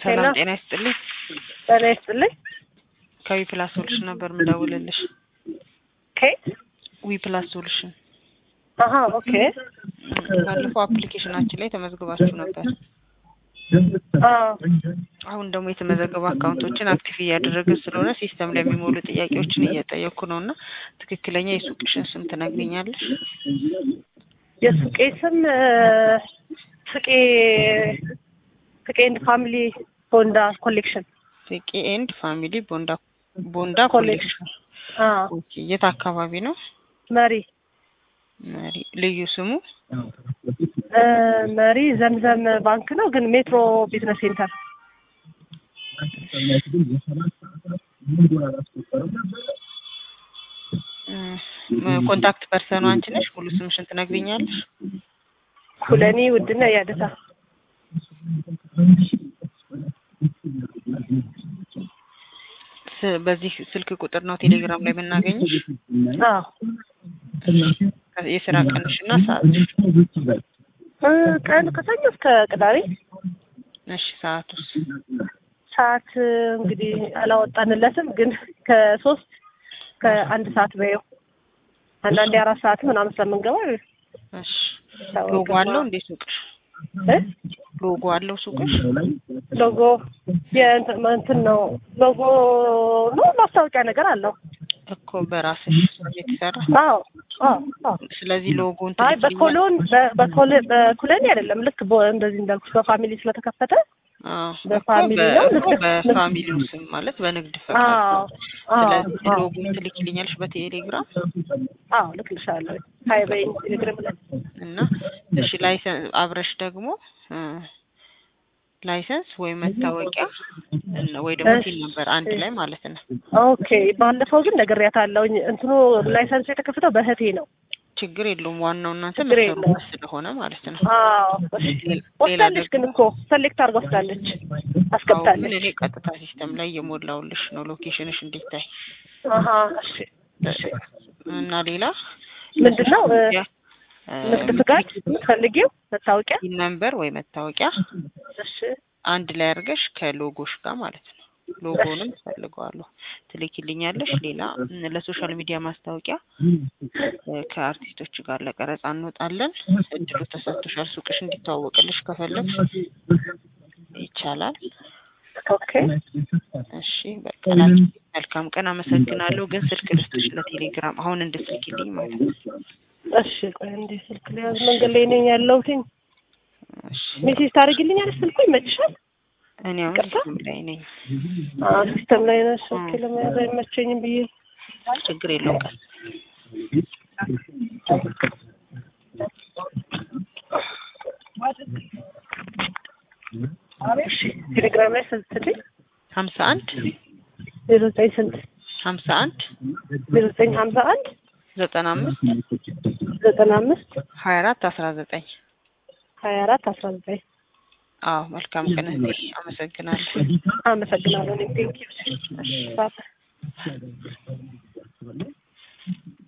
ሰላም ሄሎ። ጤና ይስጥልኝ። ጤና ይስጥልኝ። ከዊ ፕላስ ሶሉሽን ነበር ምደውልልሽ። ከየት? ዊ ፕላስ ሶሉሽን አሀ ኦኬ። ባለፈው አፕሊኬሽናችን ላይ ተመዝግባችሁ ነበር። አዎ አሁን ደግሞ የተመዘገቡ አካውንቶችን አክቲቭ እያደረግን ስለሆነ ሲስተም ላይ የሚሞሉ ጥያቄዎችን እየጠየኩ ነው እና ትክክለኛ የሱቅሽን ስም ትነግሪኛለሽ? የሱቄ ስም እ፣ ፍቄ ፍቄ ኤንድ ፋሚሊ ቦንዳ ኮሌክሽን ፍቄ ኤንድ ፋሚሊ ቦንዳ ቦንዳ ኮሌክሽን። ኮሌክሽን። አዎ ኦኬ የት አካባቢ ነው? መሪ መሪ ልዩ ስሙ እ፣ መሪ ዘምዘም ባንክ ነው ግን ሜትሮ ቢዝነስ ሴንተር እ፣ ኮንታክት ፐርሰኑ አንቺ ነሽ? ሙሉ ስምሽን ትነግሪኛለሽ? ኩለኔ ውድነ ያደታ ስ- በዚህ ስልክ ቁጥር ነው ቴሌግራም ላይ የምናገኝሽ? አዎ የስራ ቀንሽና ሰዓትሽ? እ፣ ቀን ከሰኞ እስከ ቅዳሜ እሺ ሰዓቱስ? ሰዓት እ፣ እንግዲህ አላወጣንለትም ግን ከሶስት ከአንድ ሰዓት በየው አንዳንዴ አራት ሰዓት ምናምን ስለምንገባ እሺ ሎጎ አለው እንዴ ሱቅሽ? እ? ሎጎ አለው ሱቅሽ? ሎጎ የእንትን እንትን ነው ሎጎ ነው ማስታወቂያ ነገር አለው። እኮ በራስሽ የተሰራ አዎ አዎ አዎ። ስለዚህ ሎጎን አይ በኮሎን በ- በኮል- በኩለኔ አይደለም ልክ በ- እንደዚህ እንዳልኩሽ በፋሚሊ ስለተከፈተ በፋሚሊ ነው። ልክ- በፋሚሊው ስም ማለት በንግድ ፈቃድ አዎ አዎ ስለዚህ አዎ ሎጎን ትልኪልኛለሽ በቴሌግራም አዎ ልክልሻለሁ። ሀይ በይ ቴሌግራም ላይ እና እሺ ላይሰንስ አብረሽ ደግሞ እ፣ ላይሰንስ ወይ መታወቂያ እና ወይ ደግሞ እሺ። ቲን ነበር አንድ ላይ ማለት ነው። ኦኬ። ባለፈው ግን ነግሬያታለሁኝ እንትኑ ላይሰንሱ የተከፈተው በእህቴ ነው። ችግር የለውም። ዋናው እናንተ ችግር መሰሩበት የለውም። ስለሆነ ማለት ነው። አዎ እሺ። ሌላ ወስዳለች ግን እኮ ሰሌክት አድርጋ ወስዳለች አዎ፣ ግን አስገብታለች። እኔ ቀጥታ ሲስተም ላይ እየሞላውልሽ ነው ሎኬሽንሽ እንዲታይ አሀ እሺ እሺ። እና ሌላ ምንድን ነው እ፣ ንግድ ፍቃድ የምትፈልጊው መታወቂያ? ነምበር ወይ መታወቂያ እሺ አንድ ላይ አድርገሽ ከሎጎሽ ጋር ማለት ነው። ሎጎንም ፈልገዋለሁ ትልኪልኛለሽ። ሌላ ም፣ ለሶሻል ሚዲያ ማስታወቂያ እ፣ ከአርቲስቶች ጋር ለቀረጻ እንወጣለን። እድሉ ተሰጥቶሻል። ሱቅሽ እንዲተዋወቅልሽ ከፈለግሽ ይቻላል። ኦኬ እሺ በቃ ላኪ። መልካም ቀን። አመሰግናለሁ። ግን ስልክ ልስጥሽ ለቴሌግራም አሁን እንድትልኪልኝ ማለት ነው። እሺ። ቆይ እንዴ ስልክ ሊያዝ መንገድ ላይ ነኝ ያለሁትኝ። እሺ ሜሴጅ ታደርጊልኛለሽ? ስልኩ ይመችሻል? እኔ አሁን ይቅርታ? ሲስተም ላይ ነኝ። አዎ ሲስተም ላይ ነሽ። ኦኬ ለመያዝ አይመቸኝም ብዬ ችግር የለውም። ቀን እሺ። ቴሌግራም ላይ ስንት ስልኝ? ሀምሳ አንድ ዜሮ ዘጠኝ ስንት? ሀምሳ አንድ ዜሮ ዘጠኝ ሀምሳ አንድ ዘጠና አምስት ዘጠና አምስት ሀያ አራት አስራ ዘጠኝ ሀያ አራት አስራ ዘጠኝ አዎ መልካም ቀን እህቴ። አመሰግናለሁ። አመሰግናለሁ። ቴንኪው